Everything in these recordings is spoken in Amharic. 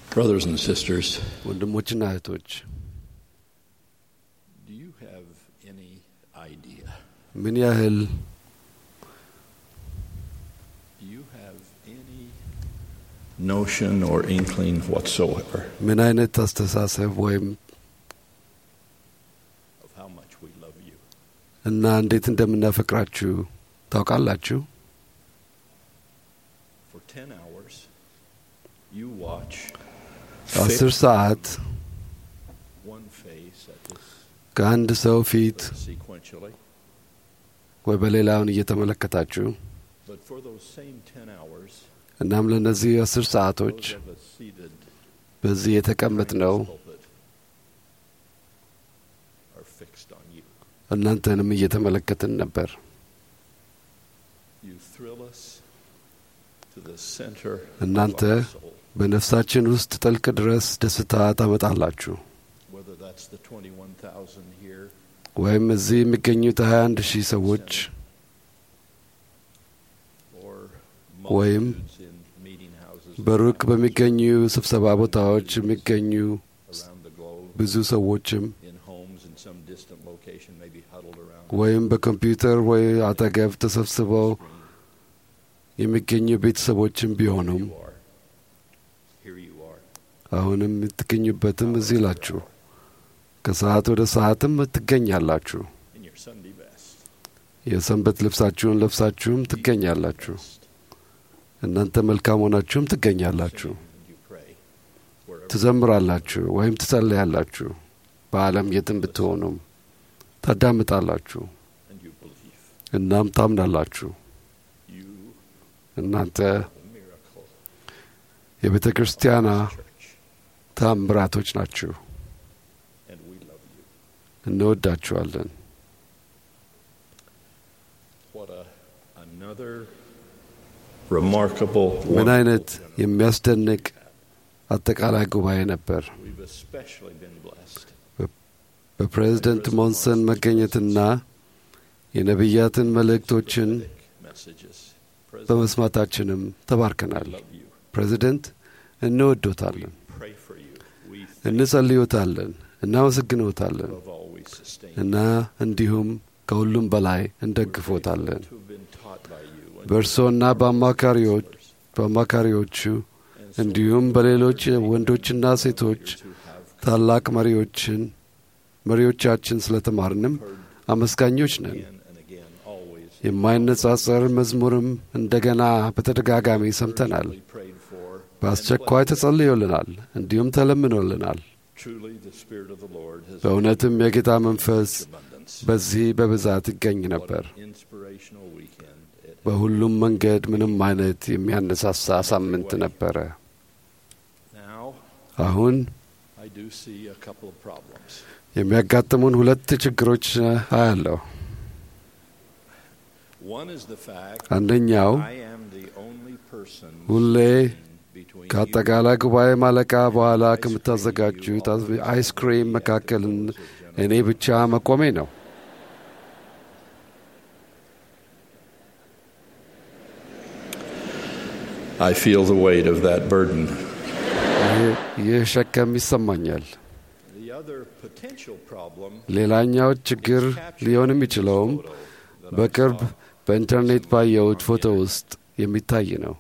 Brothers and sisters, ወንድሞችና እህቶች do you have any idea? ምን ያህል Do you have any notion or inkling whatsoever ምን አይነት አስተሳሰብ ወይም of how much we love you? እና እንዴት እንደምናፈቅራችሁ ታውቃላችሁ? For 10 hours, you watch አስር fixed ሰዓት one face at this ከአንድ ሰው ፊት sequentially, ወይ በሌላውን እየተመለከታችሁ but for those same 10 hours, እናም ለእነዚህ አስር ሰዓቶች those of us seated በዚህ የተቀመጥነው behind this pulpit are fixed on you. እናንተንም እየተመለከትን ነበር። You thrill us to the center እናንተ of our soul. በነፍሳችን ውስጥ ጥልቅ ድረስ ደስታ ታመጣላችሁ። whether that's the 21,000 here ወይም እዚህ የሚገኙት 21 ሺህ ሰዎች or ወይም multitudes in meeting houses በሩቅ በሚገኙ ስብሰባ ቦታዎች የሚገኙ around the globe, ብዙ ሰዎችም in homes in some distant location, maybe huddled around ወይም በኮምፒውተር ወይ አጠገብ ተሰብስበው የሚገኙ ቤተሰቦችም ቢሆኑም you are. Here you are. አሁንም የምትገኙበትም እዚህ ላችሁ ከሰዓት ወደ ሰዓትም ትገኛላችሁ። In your Sunday best. የሰንበት ልብሳችሁን ለብሳችሁም ትገኛላችሁ። Best. እናንተ መልካም ሆናችሁም ትገኛላችሁ። Sing and you pray. Wherever ትዘምራላችሁ ወይም ትጸልያላችሁ። በዓለም የትም ብትሆኑም ታዳምጣላችሁ፣ and you believe. እናም ታምናላችሁ። You እናንተ are the miracle የቤተ ክርስቲያኗ of this church. ታምራቶች ናችሁ። And we love you. እንወዳችኋለን። What a another remarkable ምን አይነት wonderful የሚያስደንቅ አጠቃላይ ጉባኤ ነበር። We've especially been blessed. በፕሬዝደንት ሞንሰን መገኘትና የነቢያትን መልእክቶችን Messages. President, በመስማታችንም we ተባርከናል። love you. ፕሬዝደንት እንወዶታለን፣ Pray for you. We thank እንጸልዮታለን፣ እናመሰግኖታለን above all we sustain. እና እንዲሁም ከሁሉም በላይ እንደግፎታለን። To have been taught by you and በእርሶና በአማካሪዎች በአማካሪዎቹ እንዲሁም በሌሎች ወንዶችና ሴቶች who have ታላቅ መሪዎችን መሪዎቻችን ስለተማርንም አመስጋኞች ነን። again and again always የማይነጻጸር መዝሙርም እንደገና በተደጋጋሚ ሰምተናል። we prayed for. በአስቸኳይ ተጸልዮልናል፣ እንዲሁም ተለምኖልናል። Truly the Spirit of the Lord has በእውነትም የጌታ መንፈስ abundance. በዚህ በብዛት ይገኝ What ነበር። an inspirational weekend. It በሁሉም መንገድ ምንም አይነት የሚያነሳሳ ሳምንት ነበረ። now አሁን I do see a couple of problems. የሚያጋጥሙን ሁለት ችግሮች አያለሁ። One is the fact አንደኛው I am the only person ሁሌ between ከአጠቃላይ ጉባኤ ማለቃ በኋላ ከምታዘጋጁት አይስክሪም መካከል እኔ ብቻ መቆሜ ነው። I feel the weight of that burden. ይህ- ይህ ሸከም ይሰማኛል። The other potential problem ሌላኛው ችግር ሊሆን የሚችለውም በቅርብ በኢንተርኔት ባየሁት ፎቶ ውስጥ የሚታይ ነው።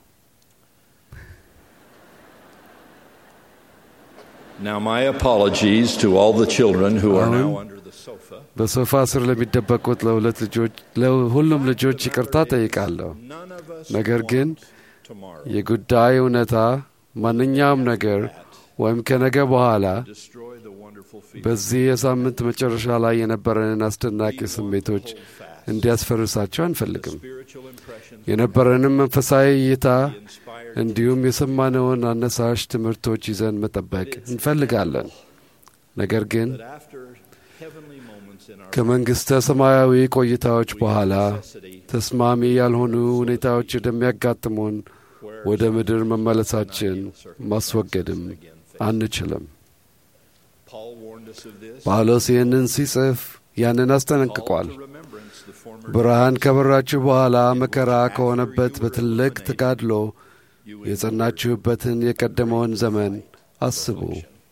Now, my apologies to all the children who are now Alan? under the sofa. በሶፋ ስር ለሚደበቁት ለሁለት ልጆች ለሁሉም ልጆች ይቅርታ ጠይቃለሁ። None of us ነገር ግን want tomorrow የጉዳይ እውነታ ማንኛውም ነገር ወይም ከነገ በኋላ destroy the wonderful feeling. በዚህ የሳምንት መጨረሻ ላይ የነበረንን አስደናቂ ስሜቶች እንዲያስፈርሳቸው አንፈልግም። Spiritual impressions የነበረንም መንፈሳዊ እይታ inspired እንዲሁም የሰማነውን አነሳሽ ትምህርቶች ይዘን መጠበቅ እንፈልጋለን። ነገር ግን that after heavenly moments in our ከመንግሥተ ሰማያዊ ቆይታዎች በኋላ necessity, ተስማሚ ያልሆኑ ሁኔታዎች እንደሚያጋጥሙን where ወደ ምድር መመለሳችን circumstances ማስወገድም again face. አንችልም። Paul warned us of this. ጳውሎስ ይህንን ሲጽፍ ያንን አስጠነቅቋል። Call to remembrance the former ብርሃን ከበራችሁ በኋላ መከራ ከሆነበት በትልቅ ተጋድሎ you endured. የጸናችሁበትን የቀደመውን ዘመን አስቡ።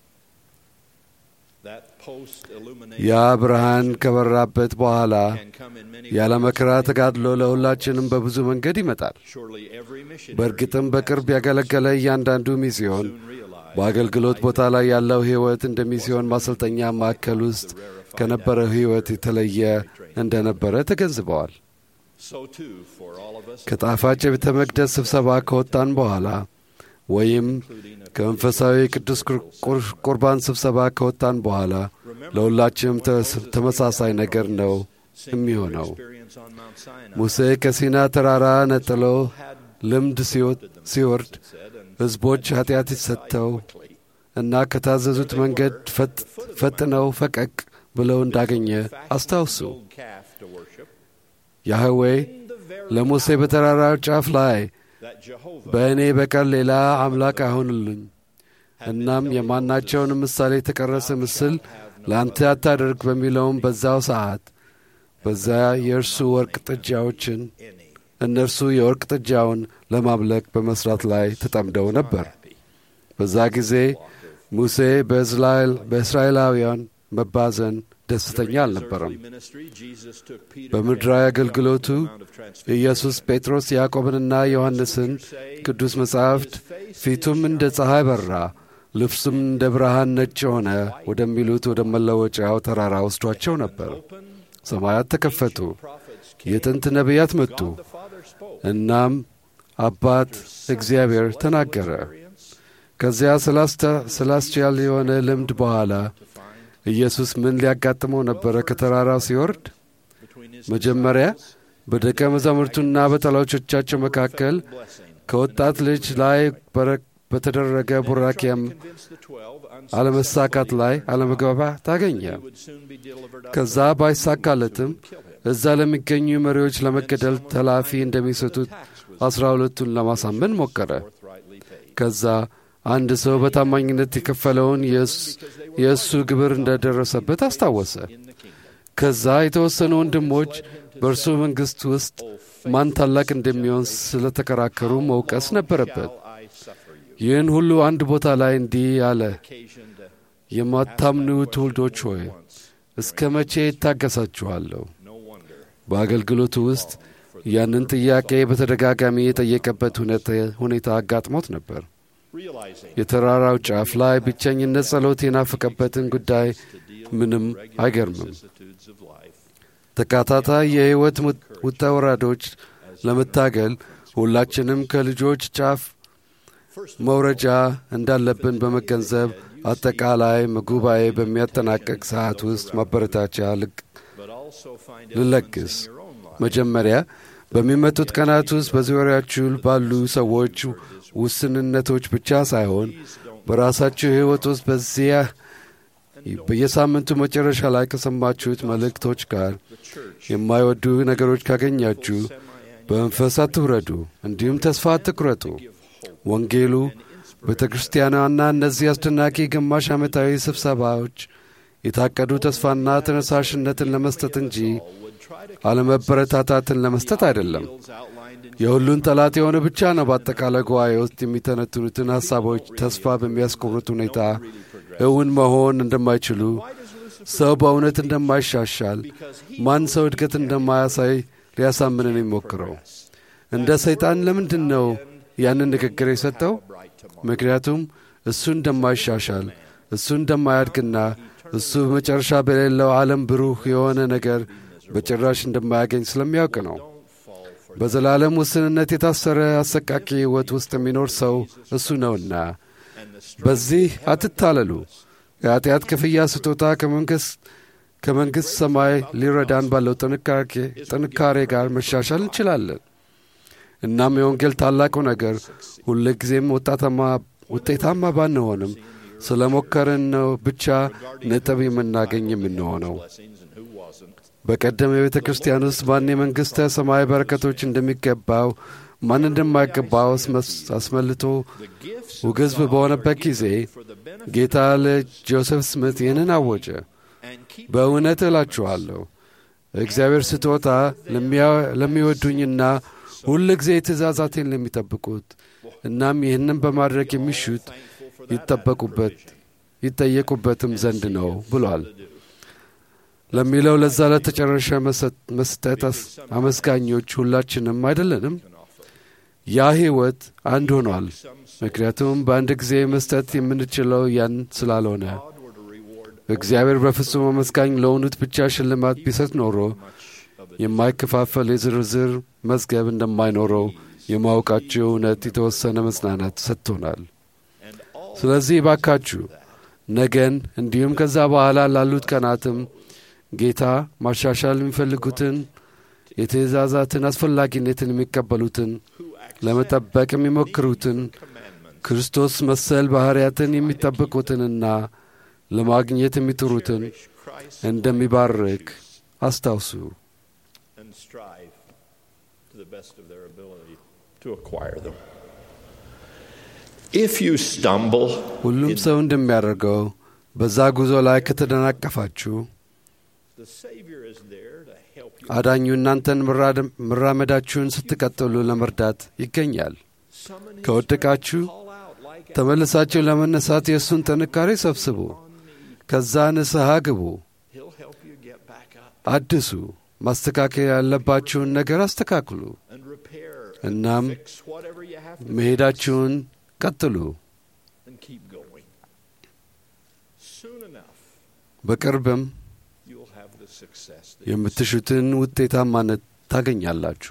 That ያ ብርሃን ከበራበት በኋላ ያለ መከራ ተጋድሎ ለሁላችንም በብዙ መንገድ ይመጣል። በእርግጥም በቅርብ ያገለገለ እያንዳንዱ ሚስዮን በአገልግሎት ቦታ ላይ ያለው ሕይወት እንደ ሚስዮን ማሰልጠኛ ማዕከል ውስጥ ከነበረው ሕይወት የተለየ እንደነበረ ተገንዝበዋል። ከጣፋጭ የቤተ መቅደስ ስብሰባ ከወጣን በኋላ ወይም ከመንፈሳዊ ቅዱስ ቁርባን ስብሰባ ከወጣን በኋላ ለሁላችንም ተመሳሳይ ነገር ነው የሚሆነው። ሙሴ ከሲና ተራራ ነጥሎ ልምድ ሲወርድ ሕዝቦች ኃጢአት ሰጥተው እና ከታዘዙት መንገድ ፈጥነው ፈቀቅ ብለው እንዳገኘ አስታውሱ። ያህዌ ለሙሴ በተራራው ጫፍ ላይ በእኔ በቀር ሌላ አምላክ አይሆንልኝ፣ እናም የማናቸውን ምሳሌ የተቀረጸ ምስል ለአንተ አታደርግ በሚለውም በዛው ሰዓት በዚያ የእርሱ ወርቅ ጥጃዎችን እነርሱ የወርቅ ጥጃውን ለማምለክ በመስራት ላይ ተጠምደው ነበር። በዛ ጊዜ ሙሴ በእስራኤላውያን መባዘን ደስተኛ አልነበረም። በምድራዊ አገልግሎቱ ኢየሱስ ጴጥሮስ ያዕቆብንና ዮሐንስን ቅዱስ መጻሕፍት ፊቱም እንደ ፀሐይ በራ፣ ልብሱም እንደ ብርሃን ነጭ ሆነ ወደሚሉት ወደ መለወጫው ተራራ ወስዷቸው ነበር። ሰማያት ተከፈቱ፣ የጥንት ነቢያት መጡ። እናም አባት እግዚአብሔር ተናገረ። ከዚያ ስላስቻል የሆነ ልምድ በኋላ ኢየሱስ ምን ሊያጋጥመው ነበረ? ከተራራው ሲወርድ መጀመሪያ በደቀ መዛሙርቱና በጠላቶቻቸው መካከል ከወጣት ልጅ ላይ በተደረገ ቡራኪያም አለመሳካት ላይ አለመግባባት ታገኘ። ከዛ ባይሳካለትም እዛ ለሚገኙ መሪዎች ለመገደል ተላፊ እንደሚሰጡት አስራ ሁለቱን ለማሳመን ሞከረ። ከዛ አንድ ሰው በታማኝነት የከፈለውን የእሱ ግብር እንደደረሰበት አስታወሰ። ከዛ የተወሰኑ ወንድሞች በእርሱ መንግሥት ውስጥ ማን ታላቅ እንደሚሆን ስለተከራከሩ መውቀስ ነበረበት። ይህን ሁሉ አንድ ቦታ ላይ እንዲህ አለ፣ የማታምኑ ትውልዶች ሆይ እስከ መቼ ይታገሳችኋለሁ? በአገልግሎቱ ውስጥ ያንን ጥያቄ በተደጋጋሚ የጠየቀበት ሁኔታ አጋጥሞት ነበር። የተራራው ጫፍ ላይ ብቸኝነት ጸሎት የናፈቀበትን ጉዳይ ምንም አይገርምም። ተከታታይ የሕይወት ውጣ ወራዶች ለመታገል ሁላችንም ከልጆች ጫፍ መውረጃ እንዳለብን በመገንዘብ አጠቃላይ ጉባኤ በሚያጠናቀቅ ሰዓት ውስጥ ማበረታቻ ልለግስ። መጀመሪያ በሚመጡት ቀናት ውስጥ በዙሪያችሁ ባሉ ሰዎች ውስንነቶች ብቻ ሳይሆን በራሳችሁ ሕይወት ውስጥ በዚያ በየሳምንቱ መጨረሻ ላይ ከሰማችሁት መልእክቶች ጋር የማይወዱ ነገሮች ካገኛችሁ በመንፈስ አትውረዱ፣ እንዲሁም ተስፋ አትቁረጡ። ወንጌሉ ቤተ ክርስቲያኗና እነዚህ አስደናቂ ግማሽ ዓመታዊ ስብሰባዎች የታቀዱ ተስፋና ተነሳሽነትን ለመስጠት እንጂ አለመበረታታትን ለመስጠት አይደለም። የሁሉን ጠላት የሆነ ብቻ ነው በአጠቃላይ ጉባኤ ውስጥ የሚተነትኑትን ሐሳቦች ተስፋ በሚያስቆርጥ ሁኔታ እውን መሆን እንደማይችሉ፣ ሰው በእውነት እንደማይሻሻል፣ ማን ሰው እድገት እንደማያሳይ ሊያሳምንን የሚሞክረው። እንደ ሰይጣን ለምንድን ነው ያንን ንግግር የሰጠው? ምክንያቱም እሱ እንደማይሻሻል፣ እሱ እንደማያድግና እሱ በመጨረሻ በሌለው ዓለም ብሩህ የሆነ ነገር በጭራሽ እንደማያገኝ ስለሚያውቅ ነው። በዘላለም ውስንነት የታሰረ አሰቃቂ ሕይወት ውስጥ የሚኖር ሰው እሱ ነውና በዚህ አትታለሉ። የኃጢአት ክፍያ ስጦታ ከመንግሥት ሰማይ ሊረዳን ባለው ጥንካሬ ጋር መሻሻል እንችላለን። እናም የወንጌል ታላቁ ነገር ሁልጊዜም ውጤታማ ባንሆንም ስለ ሞከርን ነው ብቻ ነጥብ የምናገኝ የምንሆነው። በቀደም የቤተ ክርስቲያን ውስጥ ማን የመንግሥተ ሰማይ በረከቶች እንደሚገባው ማን እንደማይገባው አስመልቶ ውግዝብ በሆነበት ጊዜ ጌታ ለጆሴፍ ስምት ይህንን አወጀ። በእውነት እላችኋለሁ እግዚአብሔር ስጦታ ለሚወዱኝና ሁል ጊዜ ትእዛዛቴን ለሚጠብቁት እናም ይህንም በማድረግ የሚሹት ይጠበቁበት ይጠየቁበትም ዘንድ ነው ብሏል ለሚለው ለዛ ለተጨረሻ መስጠት አመስጋኞች ሁላችንም አይደለንም። ያ ሕይወት አንድ ሆኗል። ምክንያቱም በአንድ ጊዜ መስጠት የምንችለው ያን ስላልሆነ እግዚአብሔር በፍጹም አመስጋኝ ለሆኑት ብቻ ሽልማት ቢሰጥ ኖሮ የማይከፋፈል የዝርዝር መዝገብ እንደማይኖረው የማወቃቸው እውነት የተወሰነ መጽናናት ሰጥቶናል። ስለዚህ ባካችሁ ነገን እንዲሁም ከዛ በኋላ ላሉት ቀናትም ጌታ ማሻሻል የሚፈልጉትን የትእዛዛትን አስፈላጊነትን የሚቀበሉትን ለመጠበቅ የሚሞክሩትን ክርስቶስ መሰል ባሕርያትን የሚጠብቁትንና ለማግኘት የሚጥሩትን እንደሚባርክ አስታውሱ። ሁሉም ሰው እንደሚያደርገው በዛ ጉዞ ላይ ከተደናቀፋችሁ አዳኙ እናንተን መራመዳችሁን ስትቀጥሉ ለመርዳት ይገኛል። ከወደቃችሁ ተመልሳችሁ ለመነሳት የእሱን ጥንካሬ ሰብስቡ። ከዛ ንስሐ ግቡ፣ አድሱ፣ ማስተካከል ያለባችሁን ነገር አስተካክሉ። እናም መሄዳችሁን ቀጥሉ። በቅርብም የምትሹትን ውጤታማነት ታገኛላችሁ።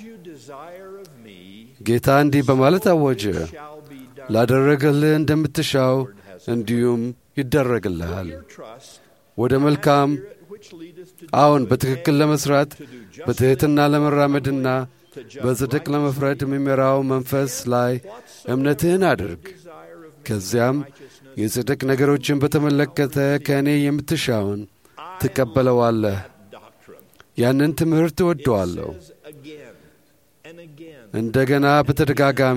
ጌታ እንዲህ በማለት አወጀ፣ ላደረገልህ እንደምትሻው እንዲሁም ይደረግልሃል። ወደ መልካም አዎን፣ በትክክል ለመስራት በትሕትና ለመራመድና በጽድቅ ለመፍረድ የሚመራው መንፈስ ላይ እምነትህን አድርግ። ከዚያም የጽድቅ ነገሮችን በተመለከተ ከእኔ የምትሻውን ትቀበለዋለህ። ያንን ትምህርት እወደዋለሁ። እንደገና በተደጋጋሚ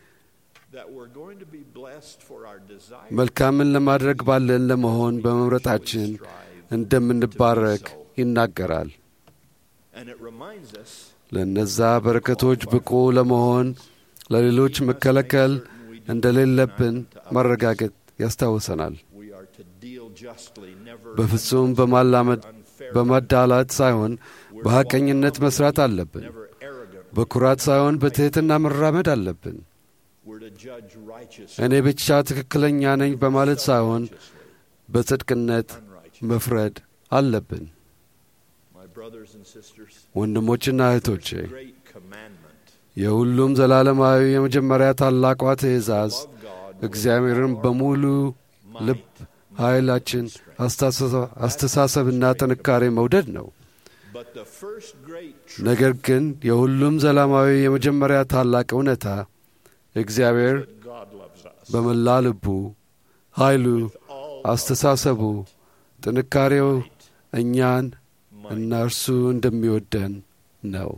መልካምን ለማድረግ ባለን ለመሆን በመምረጣችን እንደምንባረክ ይናገራል። ለእነዛ በረከቶች ብቁ ለመሆን ለሌሎች መከለከል እንደሌለብን ማረጋገጥ ያስታውሰናል። በፍጹም በማዳላት ሳይሆን በሐቀኝነት መሥራት አለብን። በኩራት ሳይሆን በትሕትና መራመድ አለብን። እኔ ብቻ ትክክለኛ ነኝ በማለት ሳይሆን በጽድቅነት መፍረድ አለብን። ወንድሞችና እህቶቼ የሁሉም ዘላለማዊ የመጀመሪያ ታላቋ ትእዛዝ እግዚአብሔርን በሙሉ ልብ፣ ኃይላችን፣ አስተሳሰብና ጥንካሬ መውደድ ነው። ነገር ግን የሁሉም ዘላለማዊ የመጀመሪያ ታላቅ እውነታ እግዚአብሔር በመላ ልቡ፣ ኃይሉ፣ አስተሳሰቡ፣ ጥንካሬው እኛን እና እርሱ እንደሚወደን ነው።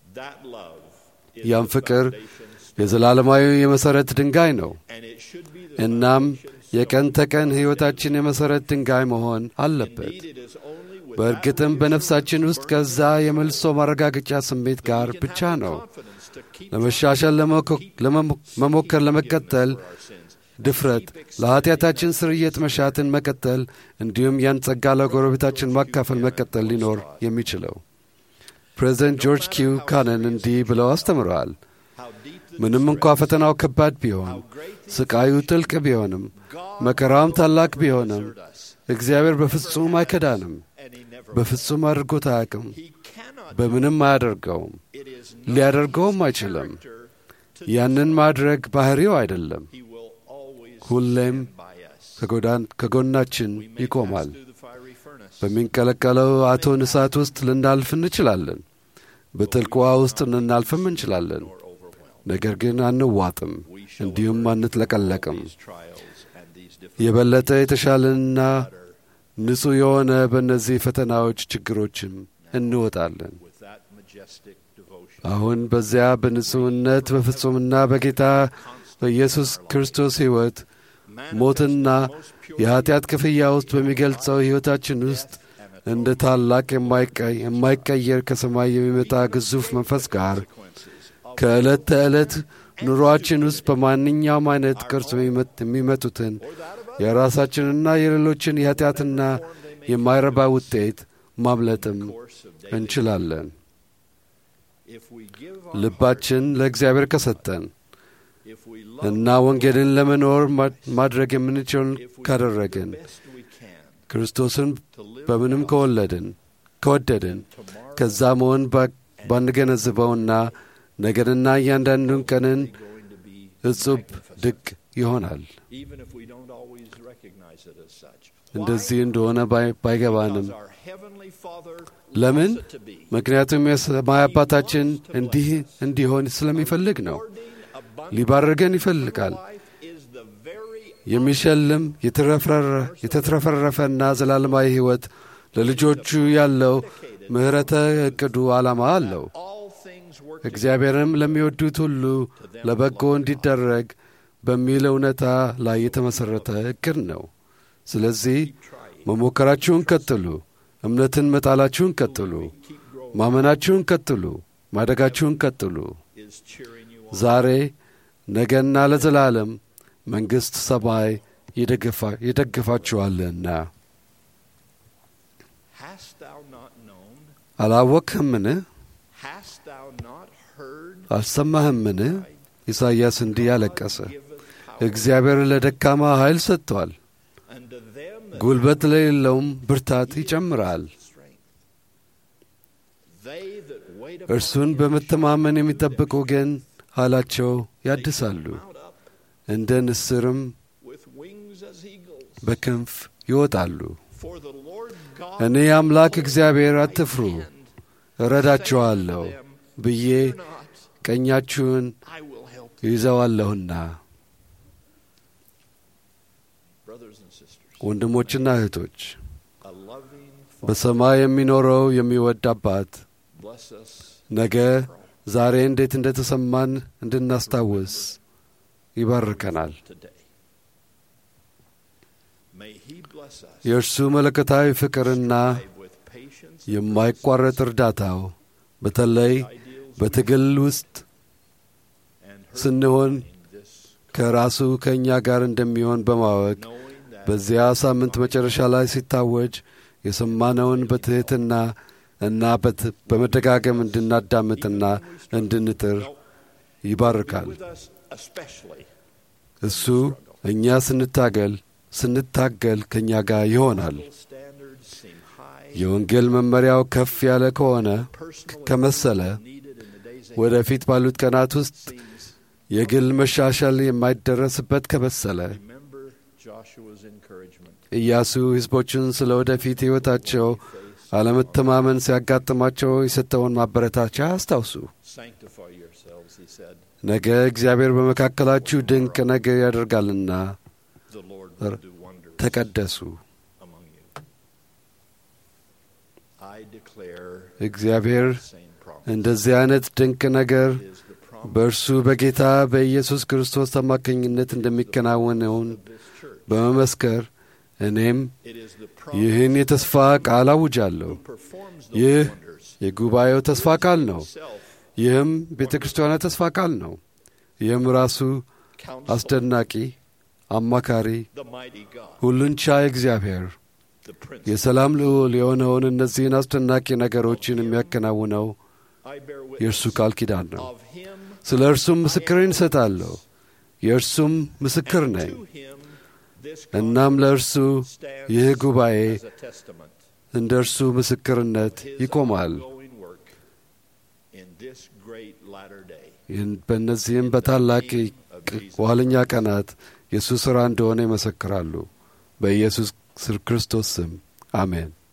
ያም ፍቅር የዘላለማዊ የመሠረት ድንጋይ ነው። እናም የቀን ተቀን ሕይወታችን የመሠረት ድንጋይ መሆን አለበት። በእርግጥም በነፍሳችን ውስጥ ከዛ የመልሶ ማረጋገጫ ስሜት ጋር ብቻ ነው ለመሻሻል ለመሞከር ለመቀጠል ድፍረት፣ ለኀጢአታችን ስርየት መሻትን መቀጠል እንዲሁም ያን ጸጋ ለጎረቤታችን ማካፈል መቀጠል ሊኖር የሚችለው። ፕሬዚደንት ጆርጅ ኪው ካነን እንዲህ ብለው አስተምረዋል። ምንም እንኳ ፈተናው ከባድ ቢሆን፣ ስቃዩ ጥልቅ ቢሆንም፣ መከራውም ታላቅ ቢሆንም እግዚአብሔር በፍጹም አይከዳንም። በፍጹም አድርጎት አያውቅም። በምንም አያደርገውም። ሊያደርገውም አይችልም። ያንን ማድረግ ባሕሪው አይደለም። ሁሌም ከጎናችን ይቆማል። በሚንቀለቀለው እቶን እሳት ውስጥ ልናልፍ እንችላለን። በጥልቅ ውኃ ውስጥ ልናልፍም እንችላለን። ነገር ግን አንዋጥም፣ እንዲሁም አንጥለቀለቅም። የበለጠ የተሻለና ንጹሕ የሆነ በእነዚህ ፈተናዎች ችግሮችም እንወጣለን። አሁን በዚያ በንጹሕነት በፍጹምና በጌታ በኢየሱስ ክርስቶስ ሕይወት ሞትና የኀጢአት ክፍያ ውስጥ በሚገልጸው ሕይወታችን ውስጥ እንደ ታላቅ የማይቀየር ከሰማይ የሚመጣ ግዙፍ መንፈስ ጋር ከዕለት ተዕለት ኑሮአችን ውስጥ በማንኛውም አይነት ቅርጽ የሚመጡትን የራሳችንና የሌሎችን የኃጢአትና የማይረባ ውጤት ማምለጥም እንችላለን። ልባችን ለእግዚአብሔር ከሰጠን እና ወንጌልን ለመኖር ማድረግ የምንችለውን ካደረግን ክርስቶስን በምንም ከወለድን ከወደድን ከዛ መሆን ባንገነዝበውና ነገርና እያንዳንዱን ቀንን እጹብ ድቅ ይሆናል። እንደዚህ እንደሆነ ባይገባንም ለምን? ምክንያቱም የሰማይ አባታችን እንዲህ እንዲሆን ስለሚፈልግ ነው። ሊባርገን ይፈልጋል። የሚሸልም የተትረፈረፈና ዘላለማዊ ሕይወት ለልጆቹ ያለው ምሕረተ ዕቅዱ ዓላማ አለው። እግዚአብሔርም ለሚወዱት ሁሉ ለበጎ እንዲደረግ በሚል እውነታ ላይ የተመሠረተ ዕቅድ ነው። ስለዚህ መሞከራችሁን ቀጥሉ፣ እምነትን መጣላችሁን ቀጥሉ፣ ማመናችሁን ቀጥሉ፣ ማደጋችሁን ቀጥሉ። ዛሬ ነገና ለዘላለም መንግሥት ሰማይ ይደግፋችኋልና። አላወቅህምን? አልሰማህምን? ኢሳይያስ እንዲህ ያለቀሰ እግዚአብሔር ለደካማ ኃይል ሰጥቷል፣ ጉልበት ለሌለውም ብርታት ይጨምራል። እርሱን በመተማመን የሚጠብቁ ግን ኃይላቸው ያድሳሉ፣ እንደ ንስርም በክንፍ ይወጣሉ። እኔ አምላክ እግዚአብሔር አትፍሩ፣ እረዳችኋለሁ ብዬ ቀኛችሁን ይዘዋለሁና። ወንድሞችና እህቶች በሰማይ የሚኖረው የሚወድ አባት ነገ ዛሬ እንዴት እንደ ተሰማን እንድናስታውስ ይባርከናል። የእርሱ መለኮታዊ ፍቅርና የማይቋረጥ እርዳታው በተለይ በትግል ውስጥ ስንሆን ከራሱ ከእኛ ጋር እንደሚሆን በማወቅ በዚያ ሳምንት መጨረሻ ላይ ሲታወጅ የሰማነውን በትሕትና እና በመደጋገም እንድናዳምጥና እንድንጥር ይባርካል። እሱ እኛ ስንታገል ስንታገል ከእኛ ጋር ይሆናል። የወንጌል መመሪያው ከፍ ያለ ከሆነ ከመሰለ ወደፊት ባሉት ቀናት ውስጥ የግል መሻሻል የማይደረስበት ከመሰለ ኢያሱ ሕዝቦችን ስለ ወደፊት ሕይወታቸው አለመተማመን ሲያጋጥማቸው የሰጠውን ማበረታቻ አስታውሱ። ነገ እግዚአብሔር በመካከላችሁ ድንቅ ነገር ያደርጋልና ተቀደሱ። እግዚአብሔር እንደዚህ አይነት ድንቅ ነገር በእርሱ በጌታ በኢየሱስ ክርስቶስ አማካኝነት እንደሚከናወነውን በመመስከር እኔም ይህን የተስፋ ቃል አውጃለሁ። ይህ የጉባኤው ተስፋ ቃል ነው። ይህም ቤተ ክርስቲያኗ ተስፋ ቃል ነው። ይህም ራሱ አስደናቂ አማካሪ፣ ሁሉን ቻይ እግዚአብሔር የሰላም ልዑል የሆነውን እነዚህን አስደናቂ ነገሮችን የሚያከናውነው የእርሱ ቃል ኪዳን ነው። ስለ እርሱም ምስክርን እሰጣለሁ፣ የእርሱም ምስክር ነኝ። እናም ለእርሱ ይህ ጉባኤ እንደ እርሱ ምስክርነት ይቆማል። በእነዚህም በታላቅ ኋለኛ ቀናት የእሱ ሥራ እንደሆነ ይመሰክራሉ። በኢየሱስ ክርስቶስ ስም አሜን።